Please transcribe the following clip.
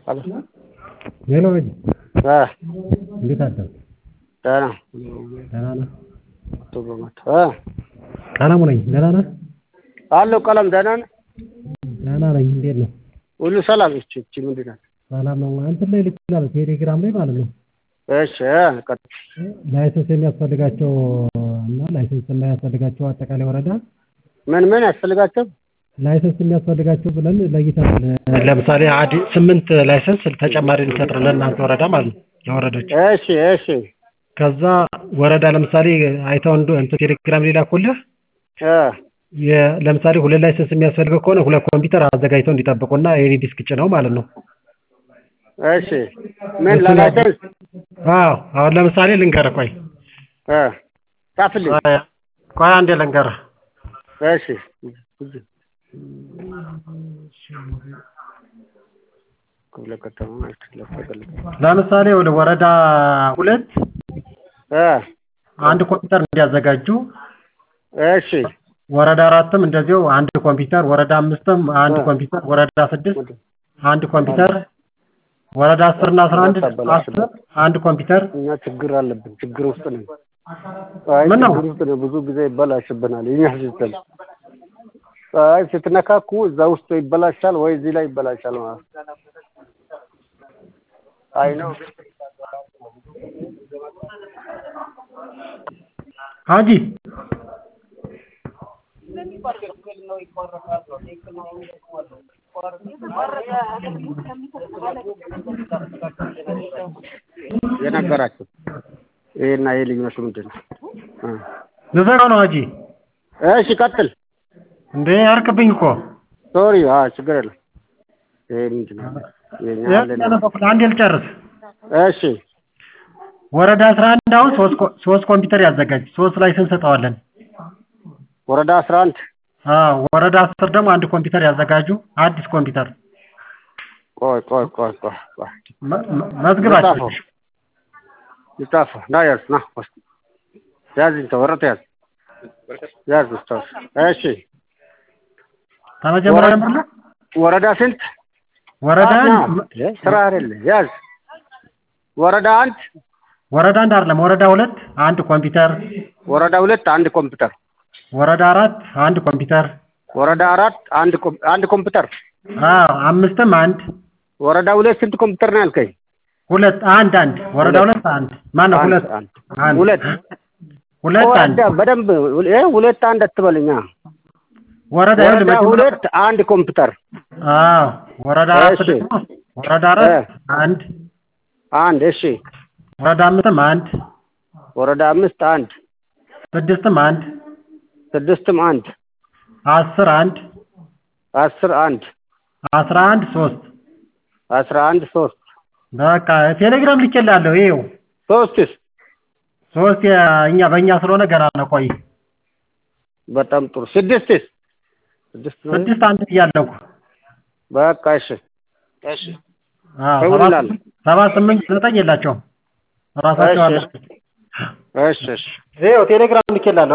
ሄሎ ልጅ እ እንዴት አደርክ? ደህና ደህና ነህ? እ ቀለሙ ነኝ። ደህና ነህ? አለሁ ቀለም ደህና ነህ? ደህና ነኝ። እንዴት ነህ? ሁሉ ሰላም? ይቺ ይቺ ምንድን ናት? ሰላም ነው። እንትን ላይ ልኬልሃለሁ ቴሌግራም ላይ ማለት ነው። እሺ እ ቀጥል። ላይሰንስ የሚያስፈልጋቸው እና ላይሰንስ የማያስፈልጋቸው አጠቃላይ ወረዳ ምን ምን ያስፈልጋቸው? ላይሰንስ የሚያስፈልጋቸው ብለን ለይተናል። ለምሳሌ አዲ ስምንት ላይሰንስ ተጨማሪ እንሰጥር ለእናንተ ወረዳ ማለት ነው ለወረዶች። እሺ እሺ ከዛ ወረዳ ለምሳሌ አይተው እንደ እንትን ቴሌግራም ላይ ላኩልህ። እ የ- ለምሳሌ ሁለት ላይሰንስ የሚያስፈልገው ከሆነ ሁለት ኮምፒውተር አዘጋጅተው እንዲጠብቁና የኔ ዲስክ ጭነው ማለት ነው። እሺ ምን ለላይሰንስ? አዎ አሁን ለምሳሌ ልንገርህ፣ ቆይ እ ጻፍልኝ። ቆይ ቆይ አንዴ ልንገርህ። እሺ ክፍለ ከተማ ለፈቀል ለምሳሌ ወደ ወረዳ ሁለት እ አንድ ኮምፒውተር እንዲያዘጋጁ፣ እሺ ወረዳ አራትም እንደዚሁ አንድ ኮምፒውተር፣ ወረዳ አምስትም አንድ እ ኮምፒውተር፣ ወረዳ ስድስት አንድ ኮምፒውተር፣ ወረዳ አስር እና አስራ አንድ አስር አንድ ኮምፒውተር። እኛ ችግር አለብን። ችግር ውስጥ ነን። አይ ምን ነው? ችግር ውስጥ ነን። ብዙ ጊዜ ይበላሽብናል የኛ ሲስተም። አይ ስትነካኩ እዛ ውስጥ ይበላሻል ወይ እዚህ ላይ ይበላሻል ማለት ነው። አይ ነው ሀጂ የነገራችሁ ይሄና ይሄ ልዩነቱ ምንድን ነው? እ ልዘጋው ነው ሀጂ። እሺ ቀጥል። እንዴ ያርቅብኝ እኮ ሶሪ። አዎ ችግር የለም። ይሄ ምንድን ነው? የኛ አለን። ያነበኩት አንዴ ልጨርስ። እሺ ወረዳ አስራ አንድ አሁን ሶስት ኮ- ሶስት ኮምፒውተር ያዘጋጅ ሶስት ላይሰንስ እንሰጠዋለን። ወረዳ አስራ አንድ አዎ ወረዳ አስር ደግሞ አንድ ኮምፒውተር ያዘጋጁ አዲስ ኮምፒውተር ቆይ ቆይ ቆይ ቆይ ቆይ መ- መ- መዝግባቸው። ልጻፈው ልጻፈው ና ያዝ ና ወስድ ያዝ እንተ ወረቀት ያዝ ያዝ ውስታውስ እሺ ከመጀመሪያ ወረ- ጀምር ነው። ወረዳ ስንት ወረዳ ና አንድ ስራ አይደለ ያዝ ወረዳ አንድ ወረዳ አንድ አይደለም ወረዳ ሁለት አንድ ኮምፒውተር፣ ወረዳ ሁለት አንድ ኮምፒውተር ወረዳ አራት አንድ ኮምፒውተር፣ ወረዳ አራት አንድ ኮም- አንድ ኮምፒውተር አዎ አምስትም አንድ ወረዳ ሁለት ስንት ኮምፒውተር ነው ያልከኝ ሁለት አንድ አንድ ወረዳ ሁለት አንድ ማነው አንድ ሁለት አንድ አንድ ሁለት ሁለት አንድ ወረዳ በደንብ እ ሁለት አንድ አትበልኛ ወረዳ ይኸውልህ ወረዳ መጀመሪያ- ሁለት አንድ ኮምፒውተር አዎ ወረዳ አራት እሺ። ደግሞ ወረዳ አራት እ አንድ አንድ እሺ ወረዳ አምስትም አንድ ወረዳ አምስት አንድ ስድስትም አንድ ስድስትም አንድ አስር አንድ አስር አንድ አስራ አንድ ሶስት አስራ አንድ ሶስት በቃ ቴሌግራም ልኬልሃለሁ። ይኸው ሶስትስ ሶስት የ- እኛ በእኛ ስለሆነ ገና ነው። ቆይ በጣም ጥሩ ስድስትስ ስድስት ነው? ስድስት አንድ ብያለሁ እኮ። በቃ እሺ እሺ አዎ ደውል ሰባት እላለሁ። ሰባት ስምንት ዘጠኝ የላቸውም ራሳቸው እሺ አለ። እሺ እሺ ይኸው ቴሌግራም ልኬልሃለሁ።